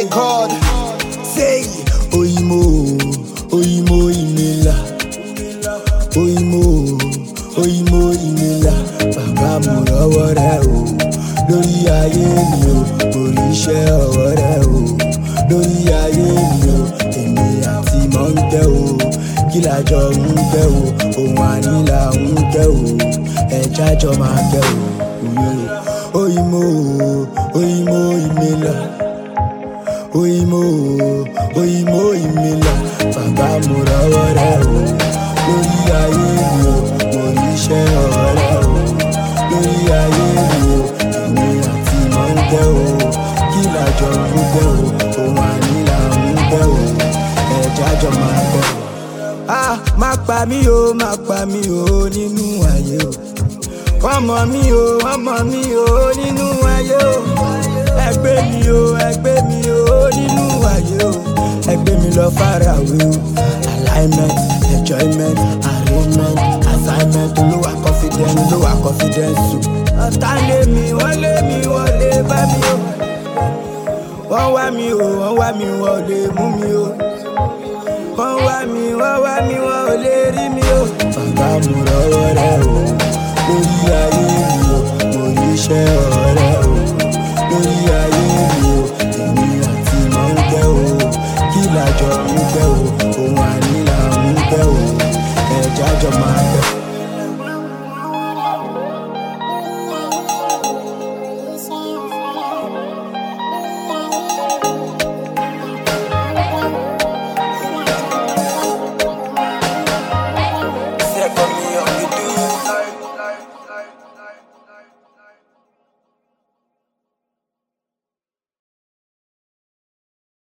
God. Say, Oyimo, Oyimo Imela. Oyimo, Oyimo Imela. Bàbá mo rọwọ́ rẹ o. Lórí ayé mi o, orí iṣẹ́ ọwọ́ rẹ o. Lórí ayé mi o, èmi àti mọ̀ ń tẹ́ o. Kí làjọ ń tẹ́ o, òun ànílà ń tẹ́ o. Ẹja jọ máa tẹ́ o. Oyimo, Oyimo Imela. Oyimo, Oyimo Imela. Bàbá mo rọwọ́ rẹ o. Lórí ayé mi o, mo ríṣẹ́ ọwọ́ rẹ o. Lórí ayé mi o, èmi àti mọ̀ ń tẹ́ o. Kí làjọ ń tẹ́ o, òun ànílà ń tẹ́ o. Ẹja jọ máa tẹ́ o. Ah, má pa mí o, má pa mí o nínú ayé o. Wọ́n mọ̀ mí o, wọ́n mọ̀ mí o nínú ayé o. Ẹgbẹ́ mi o, ẹgbẹ́ mi o nínú ayé o. Ẹgbẹ́ mi lọ faraway o. Alignment, enjoyment, arrangement, assignment. Olúwa confidence, olúwa confidence o. Ọ̀tá lé mi, wọ́n lé mi, wọ́n lè bá mi o. Wọ́n wá mi o, wọ́n wá mi, wọ́n lè mú mi o. Wọ́n wá mi, wọ́n wá mi, wọ́n ò lè rí mi o. Bàbá mo rọwọ́ rẹ o, lórí ayé mi o, mo rí iṣẹ́ ọ̀rẹ́